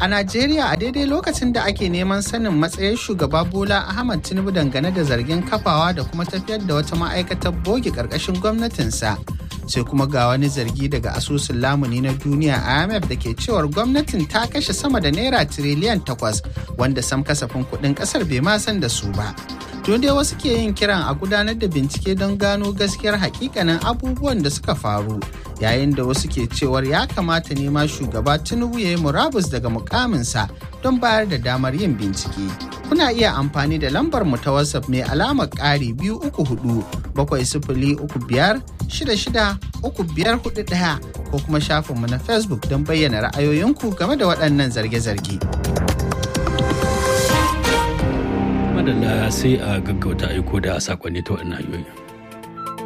A Najeriya a daidai lokacin da ake neman sanin matsayin shugaba Bola Ahmad Tinubu dangane da zargin kafawa da kuma tafiyar da wata ma'aikatar boge ƙarƙashin gwamnatinsa. Sai kuma ga wani zargi daga asusun lamuni na duniya IMF da ke cewar gwamnatin ta kashe sama da naira tiriliyan takwas wanda sam kasafin kuɗin ƙasar bai ma san da su ba. Tun dai wasu ke yin kiran a gudanar da bincike don gano gaskiyar hakikanin abubuwan da suka faru yayin da wasu ke cewar ya kamata ne ma shugaba Tinubu ya yi murabus daga mukaminsa don bayar da damar yin bincike. Kuna iya amfani da lambar mu ta WhatsApp mai alamar ƙari biyu uku hudu bakwai sifili uku biyar shida shida uku biyar hudu ɗaya ko kuma shafinmu na Facebook don bayyana ra'ayoyinku game da waɗannan zarge-zarge. madalla sai a gaggauta aiko da sakonni ta waɗannan hanyoyi.